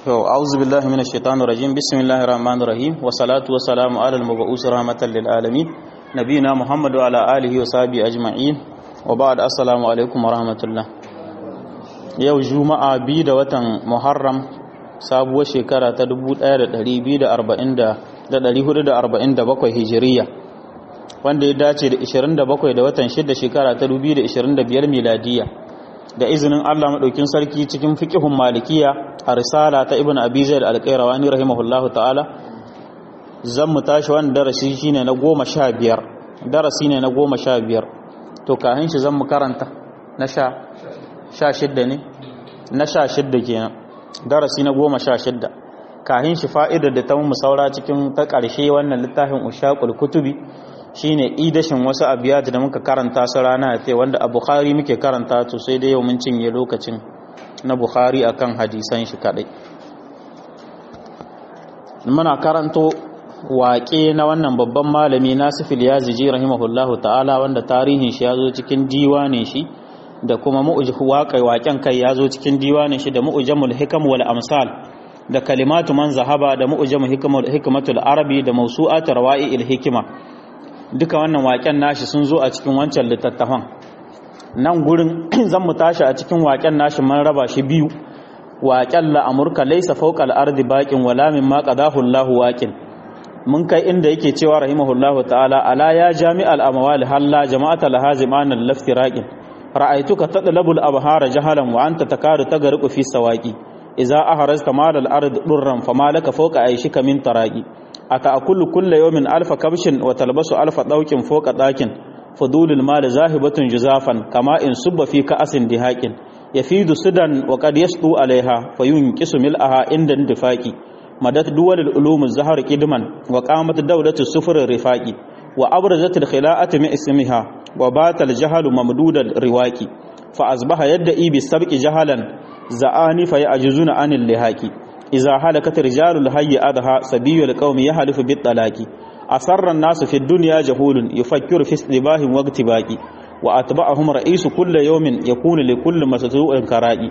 To, auzu billahi minash shaitanir rajim. Bismillahir rahmanir rahim. Wa salatu wa salamu ala al-mab'us rahmatan lil alamin. Nabiyina Muhammad wa ala alihi wa sahbihi ajma'in. Wa ba'd assalamu alaikum wa rahmatullah. Yau Juma'a bi da watan Muharram sabuwar shekara ta 1447 Hijiriya. Wanda ya dace da 27 da watan 6 shekara ta 2025 miladiyya. da izinin Allah maɗaukin sarki cikin fiƙihun malikiya a risala ta ibn abi zaid al-qayrawani rahimahullahu ta'ala zan mu tashi wannan darasi shine na goma sha biyar darasi ne na goma sha biyar to kahin shi zan mu karanta na sha sha shidda ne na sha shidda kenan darasi na goma sha shidda kahin shi fa'idar da ta mu saura cikin ta ƙarshe wannan littafin ushaqul kutubi shine idashin wasu abiyat da muka karanta su rana ta wanda a bukhari muke karanta to sai dai yau mun cinye lokacin na bukhari akan hadisan shi kadai muna karanto waƙe na wannan babban malami nasifil yaziji rahimahullahu ta'ala wanda tarihin shi ya zo cikin diwanin shi da kuma mu'uji waƙai waƙen kai ya zo cikin diwanin shi da mu'ujamul hikam wal amsal da kalimatu man zahaba da mu'ujamul hikmatul arabi da mawsu'at rawa'i'il hikima duka wannan waƙen nashi sun zo a cikin wancan littattafan nan gurin zan mu tashi a cikin waƙen nashi man raba shi biyu waƙen la'amurka laisa fawqa al-ardi baqin wala mimma qadahu Allahu waqin mun kai inda yake cewa rahimahullahu ta'ala ala ya jami'al amwal halla jama'ata lahaziman al-laftiraqin ra'aytuka tadlabul abhara jahalan wa anta takadu tagariqu fi sawaqi idza ahrasta mal al-ard durran fama laka fawqa aishika min taraqi أتأكل كل يوم ألف كبش وتلبس ألف دوك فوق داك فضول المال ذاهبة جزافا كما إن صب في كأس دهاك يفيد سدا وقد يسطو عليها فينكس ملأها عند اندفاق مدت دول العلوم الزهر قدما وقامت دولة السفر الرفاق وأبرزت الخلاءة من اسمها وبات الجهل ممدود الرواك فأصبح يدعي بالسبق جهلا زعاني فيعجزون عن اللهاك إذا هلكت رجال الحي أدها سبي القوم يحلف بالطلاق أسر الناس في الدنيا جهول يفكر في استباه واقتباق وأتبعهم رئيس كل يوم يكون لكل مسطوع كرائي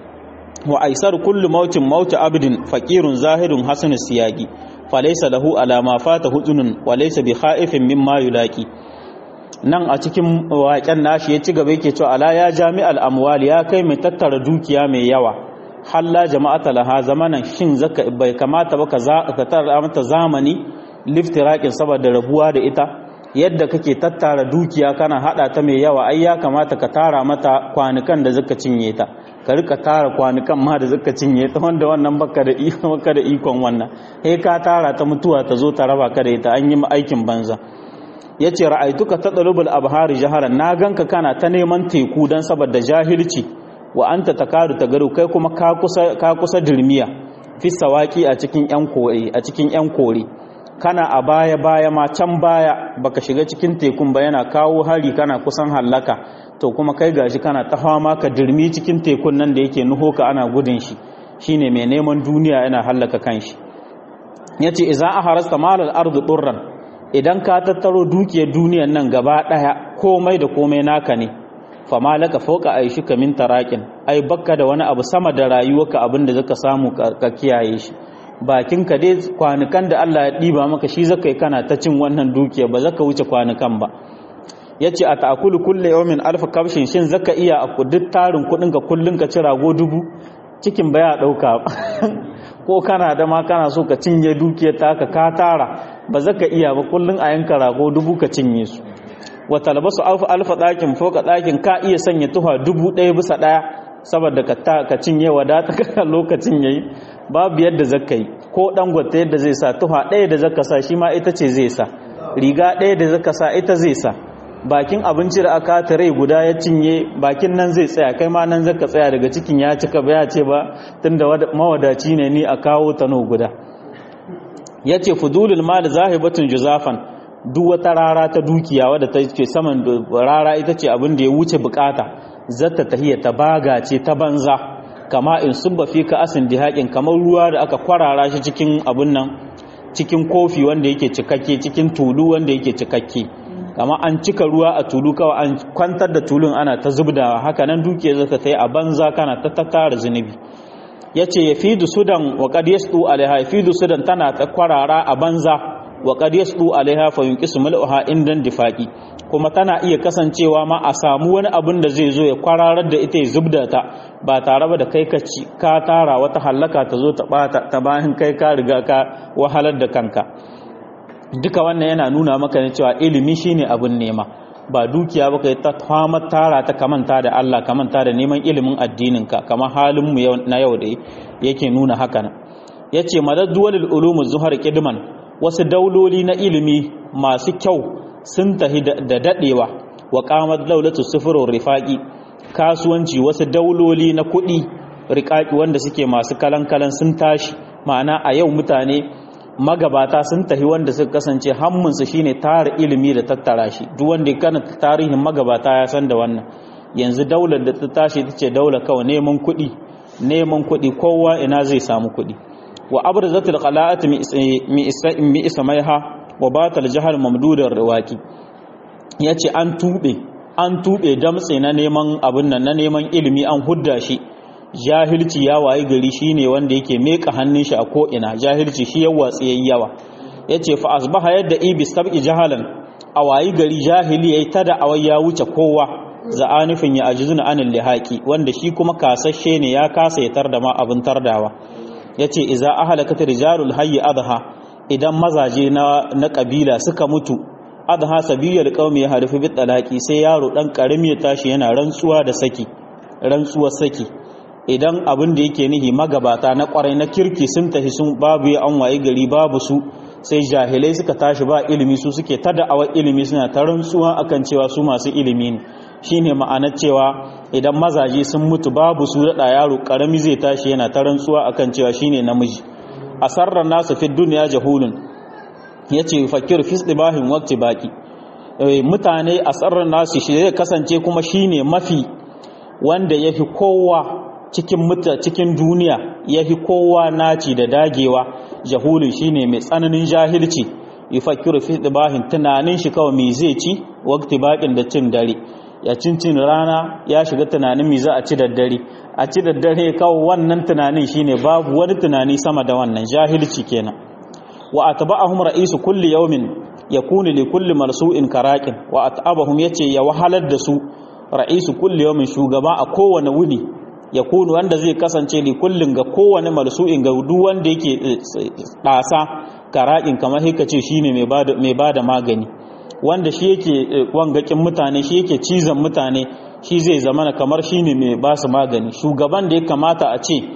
وأيسر كل موت موت عبد فقير زاهد حسن السياق فليس له على ما فات هزن وليس بخائف مما يلاقي nan a cikin waƙen nashi ya ci gaba yake cewa ala ya jami'al amwal ya kai mai tattara dukiya mai yawa halla jama'ata laha zamanan shin zaka bai kamata ba ka tara mata zamani liftirakin saboda rabuwa da ita yadda kake tattara dukiya kana hada ta mai yawa ai ya kamata ka tara mata kwanukan da zaka cinye ta ka rika tara kwanukan ma da zaka cinye ta wanda wannan baka da iko baka da ikon wannan he ka tara ta mutuwa ta zo ta raba ka da ita an yi aikin banza yace ra'aituka tadrubul abhari jaharan na ganka kana ta neman teku dan saboda jahilci wa anta takadu tagaru kai kuma ka kusa ka kusa dirmiya fi sawaki a cikin yan kore a cikin yan kore kana a baya baya ma can baya baka shiga cikin tekun ba yana kawo hari kana kusan hallaka to kuma kai gashi kana ta fama ka dirmi cikin tekun nan da yake nuho ka ana gudun shi shine mai neman duniya yana hallaka kanshi yace idza aharasta malal ardu durran idan ka tattaro dukiyar duniyar nan gaba daya komai da komai naka ne fama laka fauka aishika min tarakin ai bakka da wani abu sama da rayuwarka abinda zaka samu ka kiyaye shi bakin ka dai kwanukan da Allah ya diba maka shi zaka yi kana ta cin wannan dukiya ba zaka wuce kwanukan ba yace a ta'kulu kullu yawmin alf kabshin shin zaka iya a duk tarin kudin ka kullun ka ci rago dubu cikin baya dauka ko kana da ma kana so ka cinye dukiyar ta ka ka tara ba zaka iya ba kullun a yanka rago dubu ka cinye su wa talbasu alfa alfa ɗakin foka ɗakin ka iya sanya tuha dubu ɗaya bisa ɗaya saboda ka ka cinye wadata ka lokacin yayi babu yadda zaka yi ko dan gwata yadda zai sa tuha ɗaya da zaka sa shi ma ita ce zai sa riga ɗaya da zaka sa ita zai sa bakin abinci da aka ta rai guda ya cinye bakin nan zai tsaya kai ma nan zaka tsaya daga cikin ya cika ba ya ce ba tunda mawadaci ne ni a kawo tano guda yace fudulul mal zahibatun juzafan duk wata rara ta dukiya wadda ta ce saman rara ita ce abin da ya wuce bukata zata tahiyya ta baga ce ta banza kama in subba fi ka asin dihaƙin kamar ruwa da aka kwarara shi cikin abin nan cikin kofi wanda yake cikakke cikin tulu wanda yake cikakke kama an cika ruwa a tulu kawai an kwantar da tulun ana ta zubdawa haka nan dukiya zata ta yi a banza kana ta tattara zunubi yace yafidu sudan wa qad yasdu alaiha yafidu sudan tana ta kwarara a banza wa qad yasdu alaiha fa yunqisu mal'uha indan difaqi kuma tana iya kasancewa ma a samu wani abin da zai zo ya kwararar da ita ya zubda ta ba tare ba da kai ka ci ka tara wata hallaka ta zo ta bata ta bayan kai ka riga ka wahalar da kanka duka wannan yana nuna maka ne cewa ilimi shine abin nema ba dukiya ba kai ta kwamar tara ta kamanta da Allah kamanta da neman ilimin addininka kamar halin mu na yau da yake nuna haka nan yace madad duwalul ulum zuhar kidman wasu dauloli na ilimi masu kyau sun tahi da dadewa wa qamat daulatu sufurur rifaqi kasuwanci wasu dauloli na kuɗi riƙaƙi wanda suke masu kalan-kalan sun tashi ma'ana a yau mutane magabata sun tahi wanda suka kasance hammunsu shine tara ilimi da tattara shi duk wanda ya kana tarihin magabata ya san da wannan yanzu daular da ta tashi ta ce daular kawai neman kuɗi neman kuɗi kowa ina zai samu kuɗi wa abrazatul qala'at mi ismaiha wa batal jahal mamdudar riwaki yace an tube an tube damtse na neman abin nan na neman ilimi an hudda shi jahilci ya wayi gari shine wanda yake meka hannun shi a ko ina jahilci shi yawa tsayayi yawa yace fa asbaha yadda ibis tabi jahalan a wayi gari jahili yayi tada awai ya wuce kowa za'anifin ya ajizuna anil lihaqi wanda shi kuma kasashe ne ya kasa ya tarda ma abin tardawa yace iza ahlakat rijalul hayy adha idan mazaje na na kabila suka mutu adha sabiyal qaumi ya harfi bit talaqi sai yaro dan karimi ya tashi yana rantsuwa da saki rantsuwar saki idan abin da yake nihi magabata na kwarai na kirki sun tafi sun babu ya an waye gari babu su sai jahilai suka tashi ba ilimi su suke ta da'awar ilimi suna ta rantsuwa akan cewa su masu ilimi ne shine ma'anar cewa idan mazaje sun mutu babu su da yaro karami zai tashi yana ta rantsuwa akan cewa shine namiji asarrar nasu fi duniya jahulun yace fakir fi istibahin waqti baki mutane asarrar nasu shi zai kasance kuma shine mafi wanda yafi kowa cikin muta cikin duniya yafi kowa naci da dagewa jahulun shine mai tsananin jahilci yufakkiru fi istibahin tunanin shi kawai me zai ci waqti bakin da cin dare ya cincin rana ya shiga tunanin me za a ci daddare a ci daddare kawo wannan tunanin shine babu wani tunani sama da wannan jahilci kenan wa atba'ahum ra'isu kulli yawmin yakunu li kulli marsu'in karaqin wa at'abahum yace ya wahalar da su ra'isu kulli yawmin shugaba a kowane wuni yakunu wanda zai kasance li kullin ga kowane marsu'in ga duk wanda yake dasa karaqin kamar haka ce shine mai bada mai bada magani wanda shi yake wangakin mutane shi yake cizon mutane shi zai zamana kamar shi ne mai ba su magani shugaban da ya kamata a ce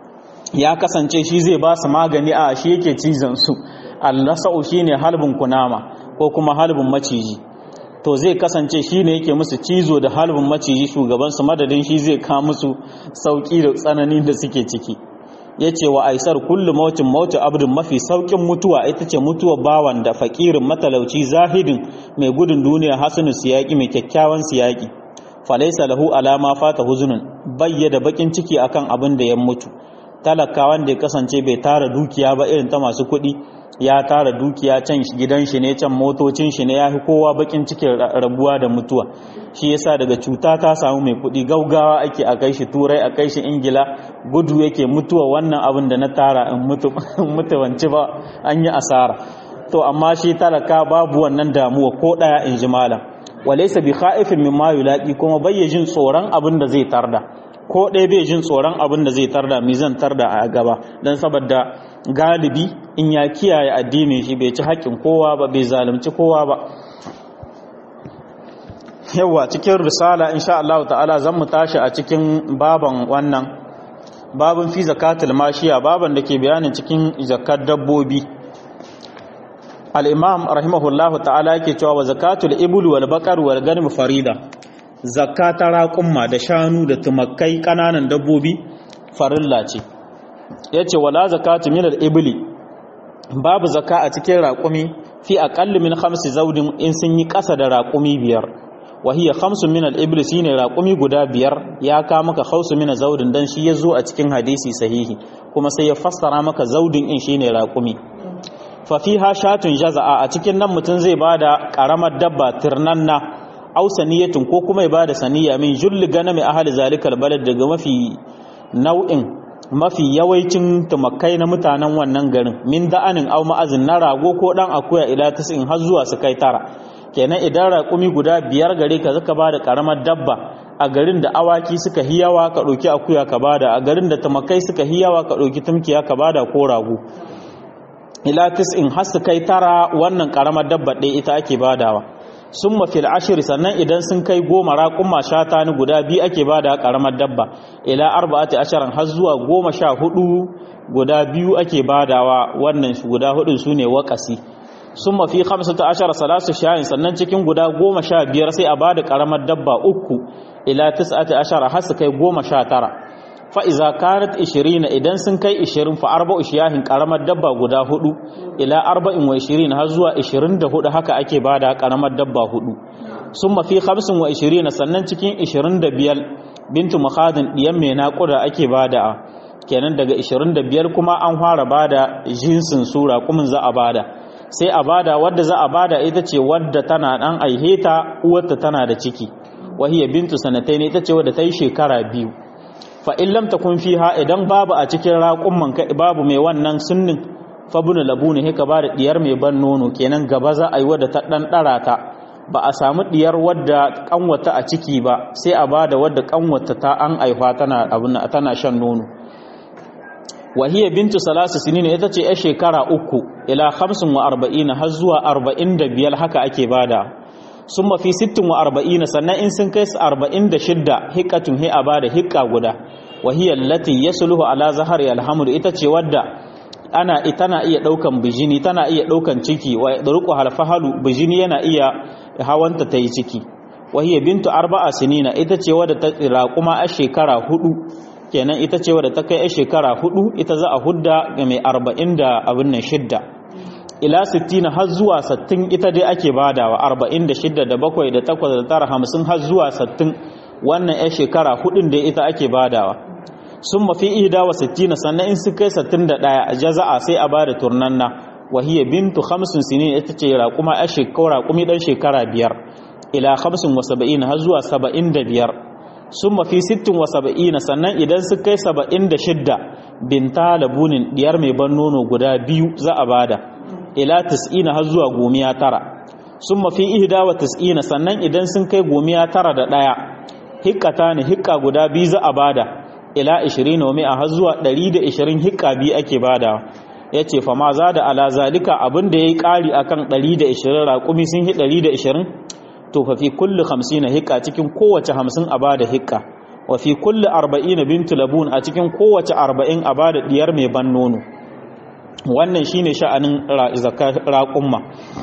ya kasance shi zai ba su magani a shi yake cizon su allasa'u shi ne halbin kunama ko kuma halbin maciji to zai kasance shi ne yake musu cizo da halbin maciji shugabansu madadin shi zai kawo musu sauƙi da tsananin da suke ciki ya ce wa aisar kullum mautin mautin abdin mafi saukin mutuwa ita ce mutuwa bawan da fakirin matalauci zahidin mai gudun duniya hasanu siyaki mai kyakkyawan siyaki falaisa lahu alama fata huzunun bayyada bakin ciki akan abin da ya mutu talaka wanda ya kasance bai tara dukiya ba irin ta masu kuɗi ya tara dukiya can gidan shi ne can motocin shi ne ya fi kowa bakin cikin rabuwa da mutuwa shi yasa daga cuta ta samu mai kuɗi gaugawa ake a kai shi turai a kai shi ingila gudu yake mutuwa wannan abin da na tara in mutu wanci ba an yi asara to amma shi talaka babu wannan damuwa ko ɗaya in ji malam walaysa bi khaifin mimma yulaqi kuma bai jin tsoron abin da zai tarda ko ɗaya bai jin tsoron abin da zai tarda mi zan tarda a gaba dan saboda galibi in ya kiyaye addinin shi bai ci haƙƙin kowa ba bai zalunci kowa ba yawa cikin risala insha Allah ta'ala zan mu tashi a cikin baban wannan babin fi zakatul mashiya baban da ke bayanin cikin zakat dabbobi al-imam rahimahullahu ta'ala yake cewa wa zakatul ibul wal baqar wal ganm farida zakata raqumma da shanu da tumakai kananan dabbobi farilla ce yace wala zakatu min al-ibli babu zaka a cikin raqumi fi aqall min khamsi zawdin in sun yi kasa da raqumi biyar wa hiya khamsun min al-ibli shine raqumi guda biyar ya ka maka khawsu min zawdin dan shi yazo a cikin hadisi sahihi kuma sai ya fassara maka zawdin in shine raqumi fa fiha shatun jaza'a a cikin nan mutun zai bada karamar dabba tirnanna aw saniyatun ko kuma ya bada saniya min julli ganami ahli zalikal balad daga mafi nau'in mafi yawancin tumakai na mutanen wannan garin min da'anin au ma'azin na rago ko dan akuya ila in har zuwa su kai tara kenan idan raƙumi guda biyar gare ka zaka ba da ƙaramar dabba a garin da awaki suka hiyawa ka ɗauki akuya ka bada a garin da tumakai suka hiyawa ka ɗauki tumkiya ka bada ko rago ila in har su kai tara wannan ƙaramar dabba ɗaya ita ake badawa sun mafil ashiri sannan idan sun kai goma raƙumma shata ni guda biyu ake ba da ƙaramar dabba ila arba'ati ashirin har zuwa goma sha hudu guda biyu ake badawa wannan guda hudun su ne waƙasi sun mafi hamsin ta ashara salasu shayin sannan cikin guda goma sha biyar sai a ba da ƙaramar dabba uku ila tis'ati ashara har su kai goma sha tara fa'iza kanat ishirin idan sun kai ishirin fa arba'u shiyahin ƙaramar dabba guda hudu ila arba'in wa ishirin har zuwa ishirin da hudu haka ake ba da ƙaramar dabba hudu sun mafi hamsin wa ishirin sannan cikin ishirin da biyar bintu makhadin ɗiyan mai naƙuda ake ba da kenan daga ishirin da biyar kuma an fara ba da jinsin sura kuma za a bada sai a bada wadda za a bada ita ce wadda tana ɗan aiheta uwarta tana da ciki wahiyya bintu sanatai ne ita ce wadda ta yi shekara biyu fa in lam takun fiha idan babu a cikin raƙumman ka babu mai wannan sunnin fa bunu labuni haka ba da diyar mai ban nono kenan gaba za a yi wadda ta dan dara ta ba a samu diyar wadda kanwata a ciki ba sai a bada wadda kanwata ta an aifa tana abun tana shan nono wahiya bintu salasu sinin ita ce yar shekara uku ila 45 har zuwa 45 haka ake bada sun mafi sittin wa arba'ina sannan in sun kai su arba'in da shidda hikatun hi a bada hikka guda wahiyar lati ya suluhu ala zahar alhamdu ita ce wadda ana tana iya ɗaukan bijini tana iya ɗaukan ciki wa ɗaruku halfahalu bijini yana iya hawanta ta yi ciki wahiyar bintu arba'a sinina ita ce wadda ta tsira kuma a shekara hudu kenan ita ce wadda ta kai a shekara hudu ita za a hudda ga mai arba'in da abin nan shidda ila 60 har zuwa 60 ita dai ake badawa 46 da 7 da 8 da 9 50 har zuwa 60 wannan ya shekara hudun da ita ake badawa sun mafi ihda wa 60 sannan in su kai 61 jaza'a sai a bada turnanna wahiyya bintu 50 sinin ita ce raquma a shekara raqumi dan shekara biyar ila 75 har zuwa 75 sun mafi 60 wa 70 sannan idan su kai 76 binta labunin diyar mai ban nono guda biyu za a bada ila tis'ina har zuwa gomiya tara sun mafi ihda wa tis'ina sannan idan sun kai gomiya tara da ɗaya hikkata ne hikka guda biyu za a bada ila ishirin wa mi'a har zuwa ɗari da ishirin hikka biyu ake bada ya ce fa ma za da ala zalika abin da ya yi ƙari a kan ɗari da ishirin raƙumi sun hi ɗari da ishirin to fa fi kulli hamsin na hikka cikin kowace hamsin a bada hikka wa fi kulli arba'ina bintu labun a cikin kowace arba'in a bada diyar mai ban nono wannan shine sha'anin raƙumma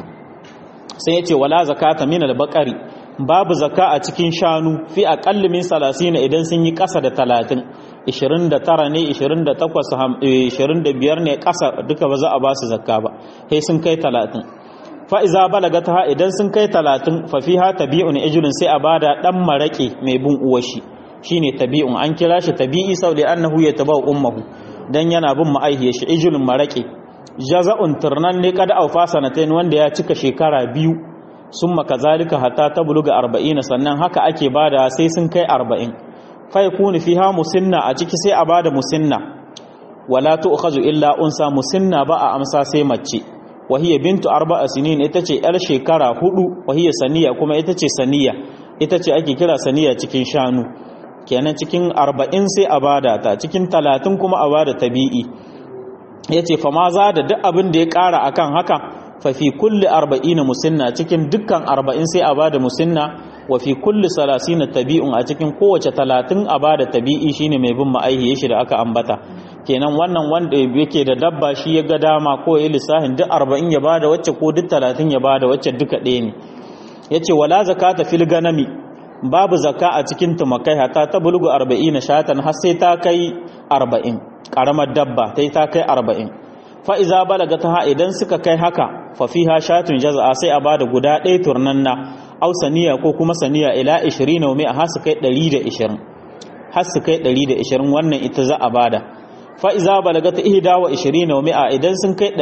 sai yace wala zakata min al-baqari babu zaka a cikin shanu fi aqall min 30 idan sun yi ƙasa da 30 29 ne 28 25 ne ƙasa duka ba za a ba su zakka ba sai sun kai 30 fa iza balagata idan sun kai 30 fa fiha tabi'un ijlun sai a bada dan marake mai bin uwashi shine tabi'un an kira shi tabi'i sau da annahu yatabau ummuhu dan yana bin ma'aihiyar shi ijulun maraƙi jaza'un turnan ne kada aufa sanatain wanda ya cika shekara biyu sun maka zalika hatta ta buluga arba'ina sannan haka ake bada sai sun kai arba'in fai kuni fiha musinna a ciki sai a bada musinna wala tu'khazu illa unsa musinna ba a amsa sai mace wahiya bintu arba'a sinin ita ce yar shekara hudu wahiya saniya kuma ita ce saniya ita ce ake kira saniya cikin shanu kenan cikin arba'in sai a bada ta cikin talatin kuma a bada tabi'i ya ce fa ma za da duk abin da ya ƙara akan haka fa fi kulli arba'ina musinna cikin dukkan arba'in sai a bada musinna wa fi kulli salasina tabi'un a cikin kowace talatin a bada tabi'i shine mai bin ma'aihi shi da aka ambata kenan wannan wanda yake da dabba shi ya ga dama ko ya lissahin duk arba'in ya bada wacce ko duk talatin ya bada wacce duka ɗaya ne ya ce wala zakata fil ganami babu zaka a cikin tumakai hata ta bulgu arba'ina shatan har sai ta kai arba'in ƙaramar dabba ta ta kai arba'in fa'iza balaga ta idan suka kai haka fafiha shatun jaza'a sai a bada guda ɗaya turnanna au saniya ko kuma saniya ila 20 na mai har su kai 120 har su kai 120 wannan ita za a bada fa'iza balaga ta ihda wa 20 na mai idan sun kai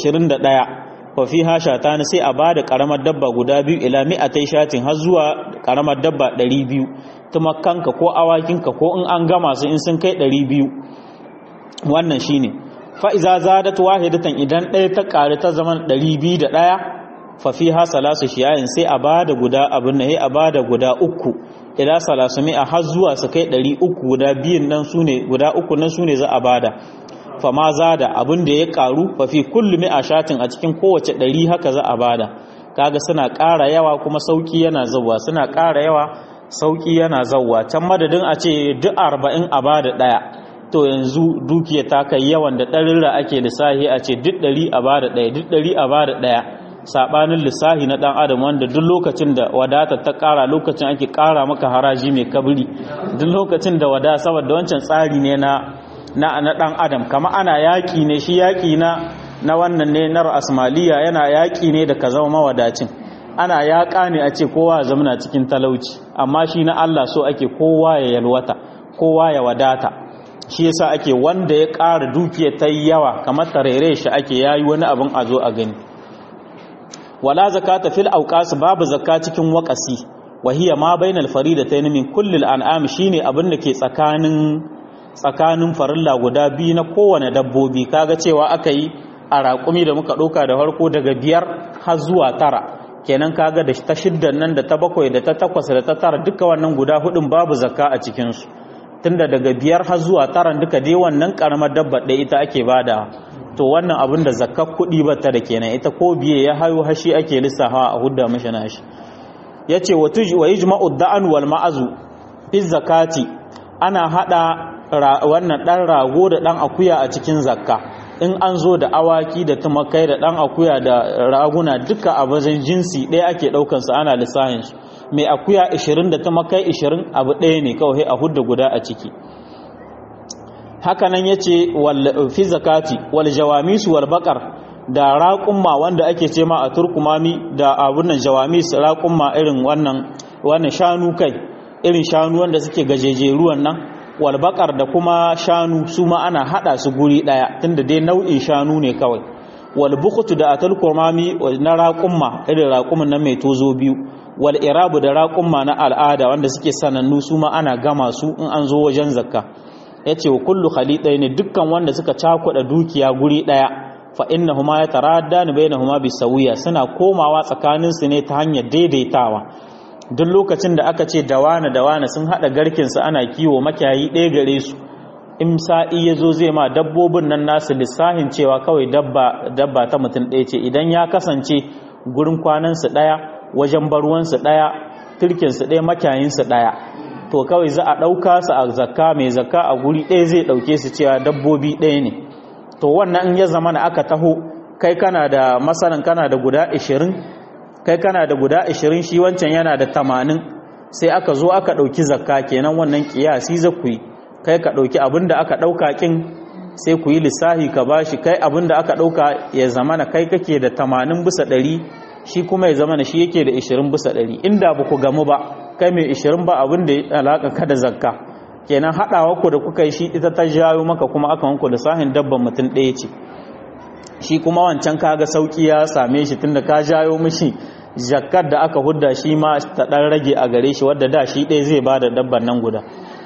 121 fafiha shatani sai a bada karamar dabba guda biyu ila mi'atai shatin har zuwa karamar dabba 200 tumakanka ko awakinka ko in an gama su in sun kai 200 wannan shine fa iza zadat wahidatan idan ɗaya ta ƙari ta zaman 201 fa fiha salasu shiyayin sai a bada guda abin ne a bada guda uku ila salasu mi'a har zuwa su kai 300 guda biyun nan sune guda uku nan sune za a bada fa ma zada abin da ya karu fa fi kulli mi'a shatin a cikin kowace 100 haka za a bada kaga suna ƙara yawa kuma sauki yana zawwa suna ƙara yawa sauki yana zawwa can madadin a ce duk 40 a bada daya to yanzu dukiya ta kai yawan da ɗarira ake lissahi a ce duk ɗari a bada ɗaya duk ɗari a bada ɗaya saɓanin lissahi na ɗan adam wanda duk lokacin da wadata ta ƙara lokacin ake ƙara maka haraji mai kabiri duk lokacin da wada saboda wancan tsari ne na na na ɗan adam kama ana yaƙi ne shi yaƙi na na wannan ne na asmaliya yana yaƙi ne da ka zama mawadacin ana yaƙa ne a ce kowa ya zamana cikin talauci amma shi na Allah so ake kowa ya yalwata kowa ya wadata shi yasa ake wanda ya ƙara dukiya ta yi yawa kamar tarere shi ake yayi wani abin a zo a gani wala zakata fil auqas babu zakka cikin waqasi wa hiya ma bainal faridatayn min kulli al'am shine abin da ke tsakanin tsakanin farilla guda biyu na kowane dabbobi kaga cewa aka yi a raƙumi da muka ɗauka da farko daga biyar har zuwa tara kenan kaga da ta shiddan nan da ta bakwai da ta takwas da ta tara duka wannan guda hudun babu zakka a cikinsu tunda daga biyar har zuwa taran duka dai wannan karamar dabba ɗaya ita ake bada to wannan abin da zakkar kuɗi ba ta da kenan ita ko biye ya hayo hashi ake lissafa a hudda mashi nashi yace wa tuji wa yajma'u da'an wal ma'azu fi zakati ana hada wannan dan rago da dan akuya a cikin zakka in an zo da awaki da tumakai da dan akuya da raguna duka a bazan jinsi ɗaya ake ɗaukan su ana lissahin su mai akuya 20 da tumakai 20 abu ɗaya ne kawai a hudda guda a ciki hakanan yace wal fi zakati wal jawamis wal baqar da raƙumma wanda ake ce ma a turkumami da abunan jawamis raƙumma irin wannan wannan shanu kai irin shanu wanda suke gajejeruwan nan walbakar da kuma shanu su ma ana hada su guri daya tunda dai nau'in shanu ne kawai walbukutu da atal kurmami na raƙumma irin raƙumin nan mai tozo biyu wal irabu da raƙumma na al'ada wanda suke sanannu su ma ana gama su in an zo wajen zakka yace wa kullu khalidai ne dukkan wanda suka cakuɗa dukiya guri daya fa innahuma yataraddani bainahuma bisawiya suna komawa tsakaninsu ne ta hanyar daidaitawa duk lokacin da aka ce dawana dawana sun hada garkinsu ana kiwo makiyayi ɗaya gare su in sa'i ya zo zai ma dabbobin nan nasu lissahin cewa kawai dabba dabba ta mutum ɗaya ce idan ya kasance gurin kwanansu ɗaya wajen barwansu ɗaya turkinsu ɗaya makiyayinsu ɗaya to kawai za a ɗauka su a zakka mai zakka a guri ɗaya zai ɗauke su cewa dabbobi ɗaya ne to wannan in ya zama na aka taho kai kana da masanan kana da guda ashirin kai kana da guda 20 shi wancan yana da 80 sai aka zo aka dauki zakka kenan wannan kiyasi za ku yi kai ka dauki abinda aka dauka kin sai ku yi lissahi ka bashi kai abinda aka dauka ya zamana kai kake da 80 bisa 100 shi kuma ya zamana shi yake da 20 bisa 100 inda ba ku gamu ba kai mai 20 ba abinda ya alaka ka da zakka kenan hadawa ku da kuka yi shi ita ta jayo maka kuma aka wanku lissahin dabban mutum ɗaya ce shi kuma wancan kaga sauki ya same shi tunda ka jayo mishi jakkar da aka hudda shi ma ta dan rage a gare shi wadda da shi ɗaya zai bada dabban nan guda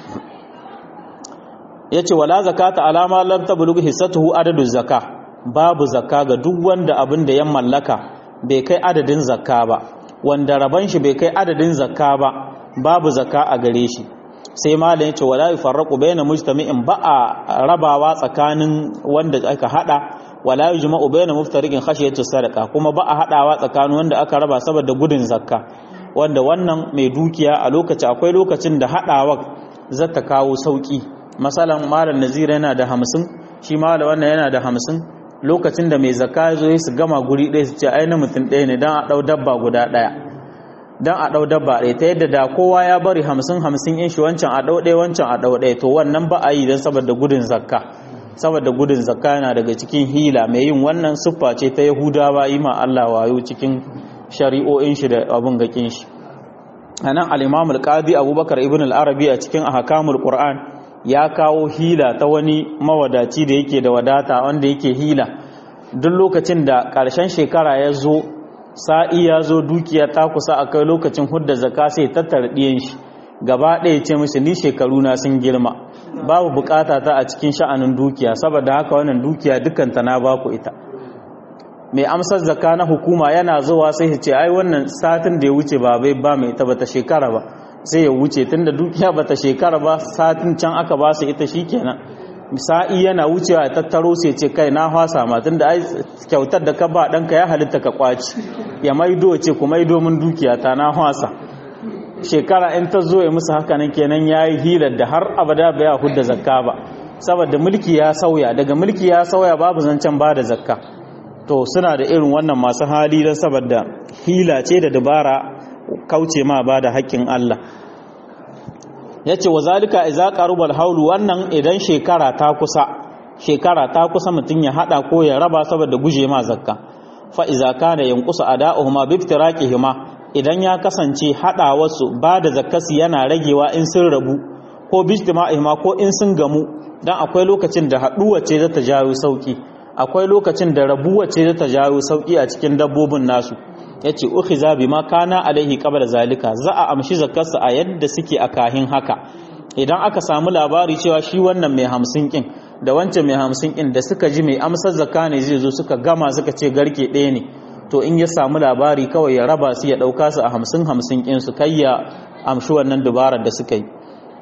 yace wala zakata alama lam tablugh hissatuhu adadu zakka babu zakka ga duk wanda abin da ya mallaka bai kai adadin zakka ba wanda raban shi bai kai adadin zakka ba babu zakka a gare shi sai malam yace wala yufarraqu baina mujtami'in ba a rabawa tsakanin wanda aka hada wala yujma'u bayna muftariqin khashiyatu sadaqa kuma ba a hadawa tsakanin wanda aka raba saboda gudun zakka wanda wannan mai dukiya a lokaci akwai lokacin da hadawa zata kawo sauki masalan malam nazir yana da 50 shi malam wannan yana da 50 lokacin da mai zakka zo su gama guri ɗaya su ce ai na mutum ɗaya ne dan a dau dabba guda ɗaya dan a dau dabba ɗaya ta yadda da kowa ya bari 50 50 in shi wancan a dau ɗaya wancan a dau ɗaya to wannan ba a yi dan saboda gudun zakka saboda gudun zakka yana daga cikin hila mai yin wannan siffa ce ta yahudawa yi ma Allah wayo cikin shari'o'in shi da abun gakin shi anan al-imam al-qadi abubakar ibn al-arabi a cikin ahkamul qur'an ya kawo hila ta wani mawadaci da yake da wadata wanda yake hila duk lokacin da ƙarshen shekara ya zo sa'i ya zo dukiya ta kusa a kai lokacin hudda zakka sai tattara ɗiyan shi gaba ɗaya ce mishi ni shekaru na sun girma babu bukata ta a cikin sha'anin dukiya saboda haka wannan dukiya dukanta na baku ita mai amsar zakka na hukuma yana zuwa sai ya ce ai wannan satin da ya wuce ba bai ba mai ita bata shekara ba sai ya wuce tunda dukiya bata shekara ba satin can aka ba su ita shikenan sa'i yana wucewa ya tattaro sai ce kai na hwasa ma tunda ai kyautar da ka ba ɗanka ya halitta ka kwaci ya maido ce ku maido min dukiya ta na hwasa shekara in ta zo ya musu haka nan kenan ya yi hilar da har abada bai ya hudda zakka ba saboda mulki ya sauya daga mulki ya sauya babu zancen ba da zakka to suna da irin wannan masu hali don saboda hila ce da dabara kauce ma ba da haƙƙin Allah ya ce wa zalika iza qarubal haulu wannan idan shekara ta kusa shekara ta kusa mutum ya hada ko ya raba saboda guje ma zakka fa iza kana yanqusu ada'uhuma bi iftiraqihima idan ya kasance hada wasu ba da zakkasi yana ragewa in sun rabu ko bi ijtima'ihima ko in sun gamu dan akwai lokacin da haduwa ce za ta jawo sauki akwai lokacin da rabuwa ce za ta jawo sauki a cikin dabbobin nasu yace ukhiza bima kana alaihi qabla zalika za a amshi zakarsa a yadda suke a kahin haka idan aka samu labari cewa shi wannan mai hamsin kin da wancan mai hamsin kin da suka ji mai amsar zakka ne zai zo suka gama suka ce garke ɗaya ne to in ya samu labari kawai ya raba su ya ɗauka su a hamsin hamsin kin su kai ya amshi wannan dubarar da suka yi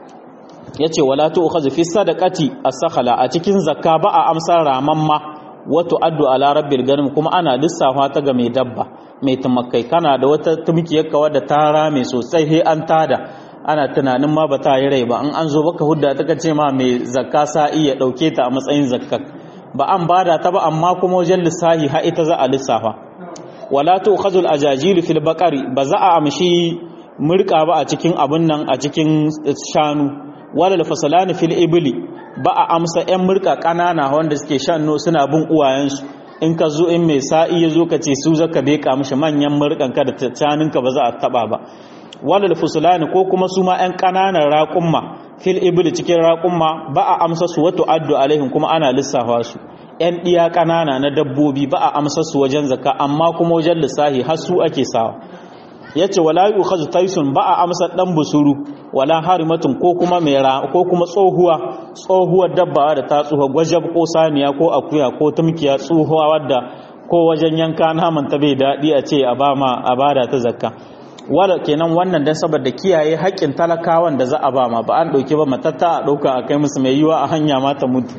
yace wala tu ukhazu fi sadaqati as-sakhala a cikin zakka ba a amsar ramamma wato addu ala rabbil ganim kuma ana lissafa ta ga mai dabba mai tumakai kana da wata tumkiyar kawa da ta rame sosai he an tada ana tunanin ma ba ta yi rai ba an an zo baka hudda ta kace ma mai zakka sa'i ya dauke ta a matsayin zakka ba an bada ta ba amma kuma wajen lissahi ha ita za a lissafa wala tu khazul ajajil fil baqari ba za a amshi murka ba a cikin abun nan a cikin shanu wala al fasalani fil ibli ba a amsa yan murka kanana wanda suke shanno suna bin uwayensu in ka zo in mai sa'i ya zo ka ce su zaka beka mishi manyan murkanka da caninka ba za a taba ba walal fusulani ko kuma su ma ƴan ƙananan raƙumma fil ibil cikin raƙumma ba a amsa su wato addu alaihim kuma ana lissafa su ƴan ɗiya ƙanana na dabbobi ba a amsa su wajen zakka amma kuma wajen lissahi har su ake sawa yace wala yukhadhu taisun ba a amsa dan busuru wala harimatun ko kuma mai ko kuma tsohuwa tsohuwar dabba da ta tsuha gwajab ko saniya ko akuya ko tumkiya tsohuwa wadda ko wajen yanka naman ta bai daɗi a ce a bama a bada ta zakka wala kenan wannan dan saboda kiyaye haƙƙin talakawan da za a bama ba an ɗauki ba matatta a ɗauka a kai musu mai yiwa a hanya ma ta mutu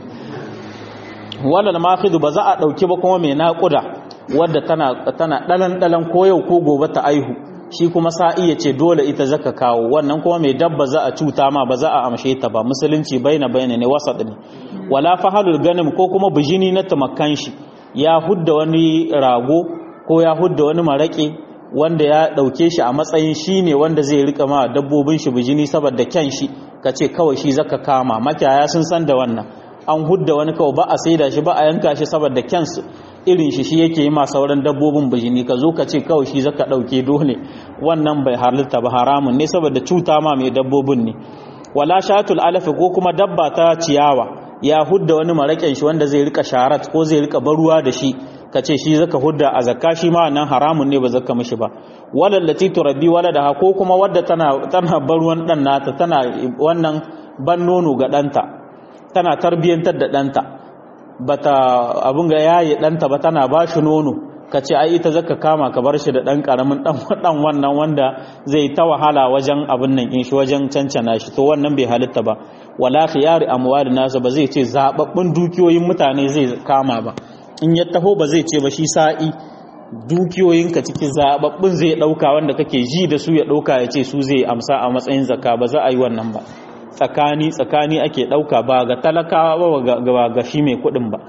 wala mafidu ba za a ɗauki ba kuma mai naƙuda wadda tana tana ɗalan ɗalan ko yau ko gobe ta aihu shi kuma sa iya ce dole ita zaka kawo wannan kuma mai dabba za a cuta ma ba za a amshe ta ba musulunci baina baina ne wasat ne wala fahalul ganim ko kuma bijini na tumakan shi ya hudda wani rago ko ya hudda wani marake wanda ya dauke shi a matsayin shi ne wanda zai rika ma dabbobin shi bijini saboda kyan shi kace kawai shi zaka kama makiyaya sun san da wannan an hudda wani kawai ba a saida shi ba a yanka shi saboda kyan irin shi shi yake yi ma sauran dabbobin bijini ka zo ka ce kawai shi zaka dauke dole wannan bai halitta ba haramun ne saboda cuta ma mai dabbobin ne wala shatul alafi ko kuma dabba ta ciyawa ya hudda wani maraken shi wanda zai rika sharat ko zai rika baruwa da shi ka ce shi zaka hudda a zakka shi ma nan haramun ne ba zaka mishi ba walal lati turabbi waladaha ko kuma wadda tana tana baruwan dan nata tana wannan ban nono ga danta tana tarbiyantar da danta bata abun ga yayi danta ba tana ba shi nono ka ce ai ita zaka kama ka bar shi da dan karamin dan dan wannan wanda zai ta wahala wajen abin nan in shi wajen cancana shi to wannan bai halitta ba wala khiyari amwalin nasa ba zai ce zababbun dukiyoyin mutane zai kama ba in ya taho ba zai ce ba shi sa'i dukiyoyinka cikin zababbun zai dauka wanda kake ji da su ya dauka ya ce su zai amsa a matsayin zakka ba za a yi wannan ba tsakani tsakani ake dauka ba ga talakawa ba ga shi mai kuɗin ba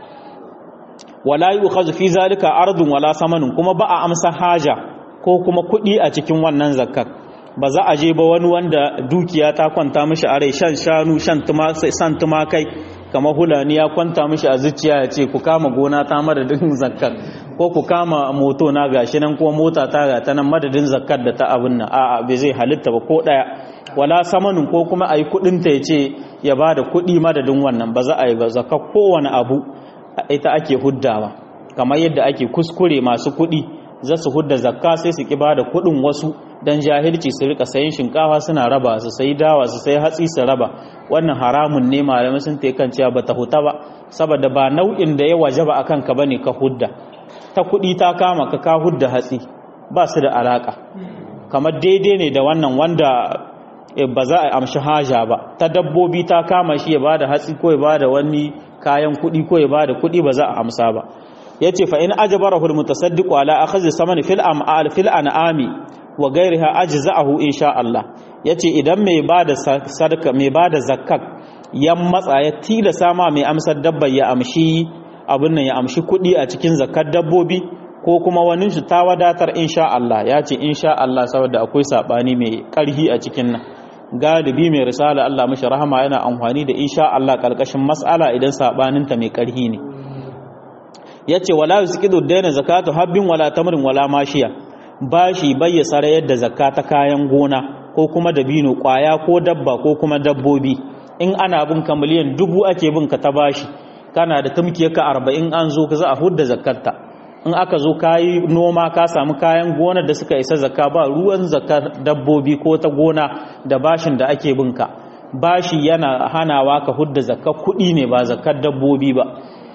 wala yu'khadhu fi zalika ardun wala samanun kuma ba a amsa haja ko kuma kuɗi a cikin wannan zakkar ba za a je ba wani wanda dukiya ta kwanta mishi a rai shan shanu shan san tumakai kamar hulani ya kwanta mishi a zuciya ya ce ku kama gona ta madadin zakkar ko ku kama moto na gashi nan ko mota ta ga ta nan madadin zakkar da ta abin nan a'a bai zai halitta ba ko daya wala samanin ko kuma ayi kudin ta yace ya bada kudi madadin wannan ba za a yi ba zakkar kowane abu ita ake huddawa kamar yadda ake kuskure masu kudi za su hudda zakka sai su ki bada kuɗin wasu dan jahilci su rika sayin shinkafa suna raba su sayi dawa su sayi hatsi su raba wannan haramun ne malamai sun ta kan cewa bata huta ba saboda ba nau'in da ya wajaba akan ka bane ka hudda ta kuɗi ta kama ka ka hudda hatsi ba su da alaka kamar daidai ne da wannan wanda ba za a amshi haja ba ta dabbobi ta kama shi ya bada hatsi ko ya bada wani kayan kuɗi ko ya bada kuɗi ba za a amsa ba yace fa in ajbarahu almutasaddiqu ala akhadhi saman fil am'al fil an'ami wa ghayriha ajza'ahu insha Allah yace idan mai bada sadaka mai bada zakat yan matsa ya tilasa ma mai amsar dabba ya amshi abin nan ya amshi kuɗi a cikin zakat dabbobi ko kuma wani shi ta wadatar insha Allah ya ce insha Allah saboda akwai sabani mai karhi a cikin nan galibi mai risala Allah mashi rahama yana amfani da insha Allah kalkashin mas'ala idan sabaninta mai karhi ne yace wala yusqidu daina zakatu habbin wala tamrin wala mashiya bashi bayya sarayar da zakata kayan gona ko kuma dabino kwaya ko dabba ko kuma dabbobi in ana bin ka miliyan dubu ake bin ka ta bashi kana da tumkiyarka arba'in an zo ka za a hudda zakarta in aka zo kayi noma ka samu kayan gonar da suka isa zakka ba ruwan zakar dabbobi ko ta gona da bashin da ake binka bashi yana hanawa ka hudda zakkar kuɗi ne ba zakkar dabbobi ba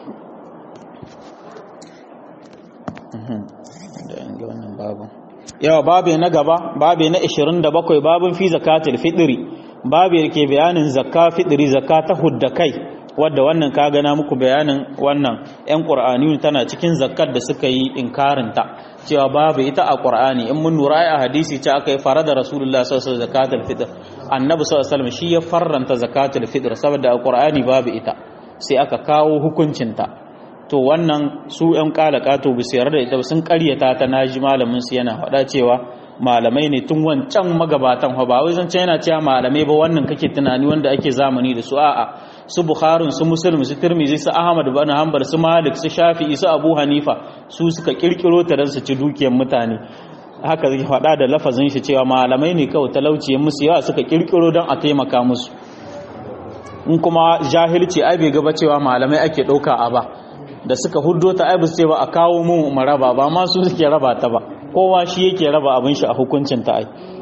yawa babe na gaba babe na 27 babin fi zakatul fitri babe yake bayanin zakka fitri zakka ta hudda kai wadda wannan ka gana muku bayanin wannan yan qur'ani tana cikin zakkar da suka yi inkarin ta cewa babu ita a qur'ani in mun nura a hadisi ce aka yi farada rasulullah sallallahu alaihi wasallam zakatul fitr annabi sallallahu alaihi wasallam shi ya farranta zakatul fitr saboda a qur'ani babu ita sai aka kawo hukuncin ta to wannan su yan kalakato bi sayar da ita sun karyata ta naji malamin su yana faɗa cewa malamai ne tun wancan magabatan ba wai zan yana cewa malamai ba wannan kake tunani wanda ake zamani da su a'a su bukharin su muslim su tirmizi su ahmad bin hanbal su malik su shafi'i su abu hanifa su suka kirkiro ta dan su ci dukiyar mutane haka zai faɗa da lafazin shi cewa malamai ne kawai talauciyar musu yawa suka kirkiro don a taimaka musu in kuma jahilci ai bai gaba cewa malamai ake ɗauka a ba da suka huddo ta ai ce ba a kawo mu maraba ba ma su suke raba ta ba kowa shi yake raba abin shi a hukuncin ta ai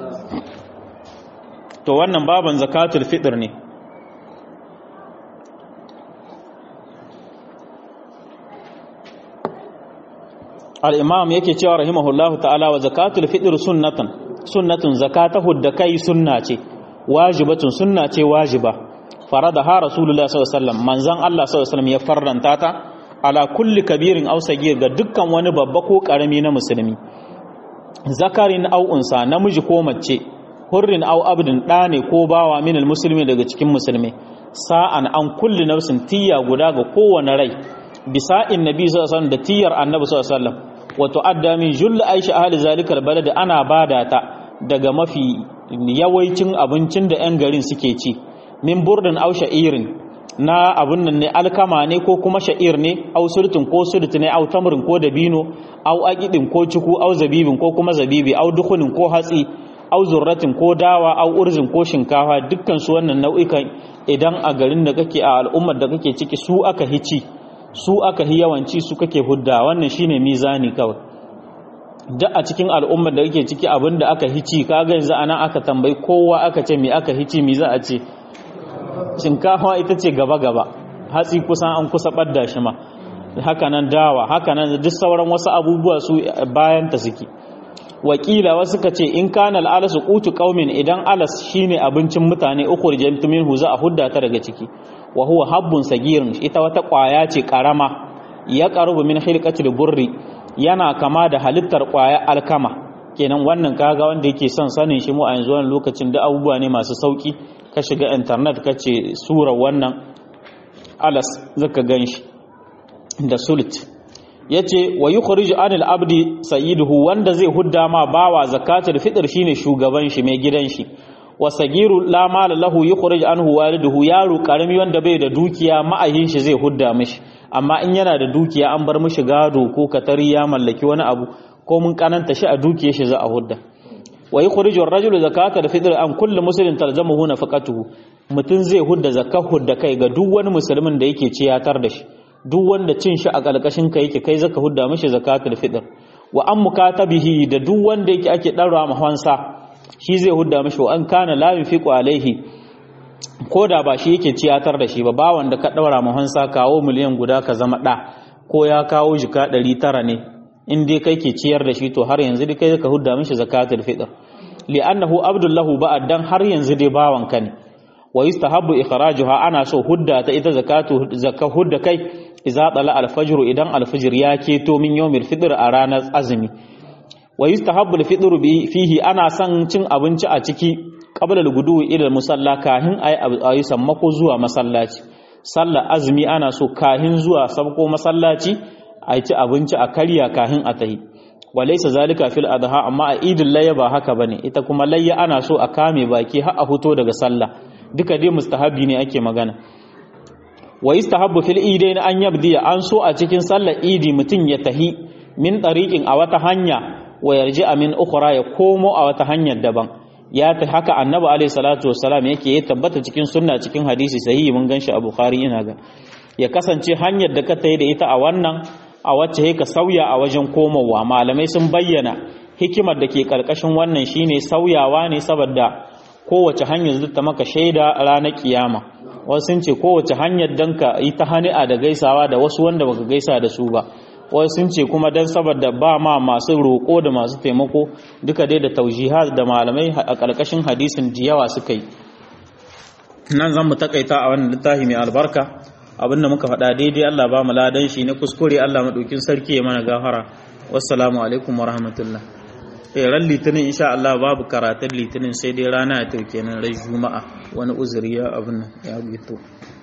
to wannan baban zakatul fitr ne al-imam yake cewa rahimahullahu ta'ala wa zakatul fitr sunnatan sunnatun zakatahu da kai sunna ce wajibatun sunna ce wajiba faradaha rasulullah sallallahu alaihi wasallam manzon Allah sallallahu alaihi wasallam ya farranta ta ala kulli kabirin aw sagir ga dukkan wani babba ko karami na musulmi zakarin aw unsa namiji ko mace hurrin aw abdin da ne ko bawa min musulmi daga cikin musulmi sa'an an kulli nafsin tiya guda ga kowane rai bisa'in nabi sallallahu alaihi wasallam da tiyar annabi sallallahu alaihi wasallam wa tu'adda min jull aisha ahli zalikal balad ana bada ta daga mafi yawaicin abincin da yan garin suke ci min burdin aw sha'irin na abun nan ne alkama ne ko kuma sha'ir ne au surtin ko surt ne au tamrin ko dabino au aqidin ko ciku au zabibin ko kuma zabibi au dukhunin ko hatsi au zurratin ko dawa au urzin ko shinkafa dukkan su wannan nau'ikan idan a garin da kake a al'ummar da kake ciki su aka hici su aka hi yawanci su kake hudda wannan shine mizani kawai duk a cikin al'ummar da kake ciki abinda aka hici kaga yanzu anan aka tambayi kowa aka ce me aka hici me za a ce shinkafa ita ce gaba-gaba hatsi kusan an kusa ɓadda shi ma hakanan dawa hakanan duk sauran wasu abubuwa su bayan ta suke wakila wasu ka ce in kana al'alasu qutu qaumin idan alas shine abincin mutane ukhrijat minhu za a hudda ta daga ciki wa huwa habbun sagirin ita wata kwaya ce karama ya qarubu min hilqatil burri yana kama da halittar kwaya alkama kenan wannan kaga wanda yake son sanin shi mu a yanzu wannan lokacin da abubuwa ne masu sauki ka shiga intanet ka ce sura wannan alas zaka gan shi da sulit ya ce wa yi anil abdi sayiduhu wanda zai hudda ma bawa zakatul fitr shine shugaban shi mai gidan shi wa sagiru la mala lahu yukhrij anhu waliduhu yaro karami wanda bai da dukiya ma'ayin shi zai hudda mishi amma in yana da dukiya an bar mishi gado ko katari ya mallaki wani abu ko mun kananta shi a dukiyar shi za a hudda wa yukhriju ar-rajulu zakata al-fitr an kulli muslimin talzamuhu nafaqatuhu mutun zai hudda zakka hudda kai ga duk wani musulmin da yake ciyatar da shi duk wanda cin shi a kalkashin ka yake kai zaka hudda mishi zakatul fitr wa an mukatabihi da duk wanda yake ake ɗarwa mahansa shi zai hudda mashi wa an kana la yufiqu alaihi ko da ba shi yake ciyatar da shi ba ba wanda ka ɗaura mahansa kawo miliyan guda ka zama ɗa ko ya kawo jika ɗari tara ne in dai kai ke ciyar da shi to har yanzu dai kai ka hudda mishi zakatul fitr li'annahu abdullahu ba'ad dan har yanzu dai bawanka ne wa yustahabbu ikhrajuha ana so hudda ta ita zakatu zakka hudda kai idza tala al-fajr idan al-fajr ya keto min yawmil fitr a ranar azumi wa yustahabbu al-fitr fihi ana son cin abinci a ciki qabla al-gudu ila musalla kahin ayi ayi sammako zuwa masallaci sallar azumi ana so kahin zuwa sabko masallaci a ci abinci a karya kahin a tahi walaisa zalika fil adha amma a idin layya ba haka bane ita kuma layya ana so a kame baki har a fito daga sallah duka dai mustahabi ne ake magana wa istahabbu fil idain an yabdi an so a cikin sallar idi mutun ya tahi min tariqin a wata hanya wa yarji'a min ukhra ya komo a wata hanyar daban ya ta haka annabi alaihi salatu wassalam yake ya tabbata cikin sunna cikin hadisi sahihi mun ganshi a bukhari ina ga ya kasance hanyar da ka tayi da ita a wannan a wacce ka sauya a wajen komowa malamai sun bayyana hikimar da ke karkashin wannan shine sauyawa ne saboda kowace hanyar zata maka shaida ranar kiyama wasu sun ce kowace hanyar dan ka yi ta hani'a da gaisawa da wasu wanda baka gaisa da su ba wasu sun ce kuma dan saboda ba ma masu roƙo da masu taimako duka dai da taujihat da malamai a karkashin hadisin da yawa suka yi nan zan mu takaita a wannan littafi mai albarka abinda muka faɗa daidai Allah ba mu ladan shi na kuskure Allah maɗaukin sarki ya mana gafara wassalamu alaikum wa rahmatullah eh ran litinin insha Allah babu karatun litinin sai dai rana ya tauke nan ran juma'a wani uzuri ya abin ya gito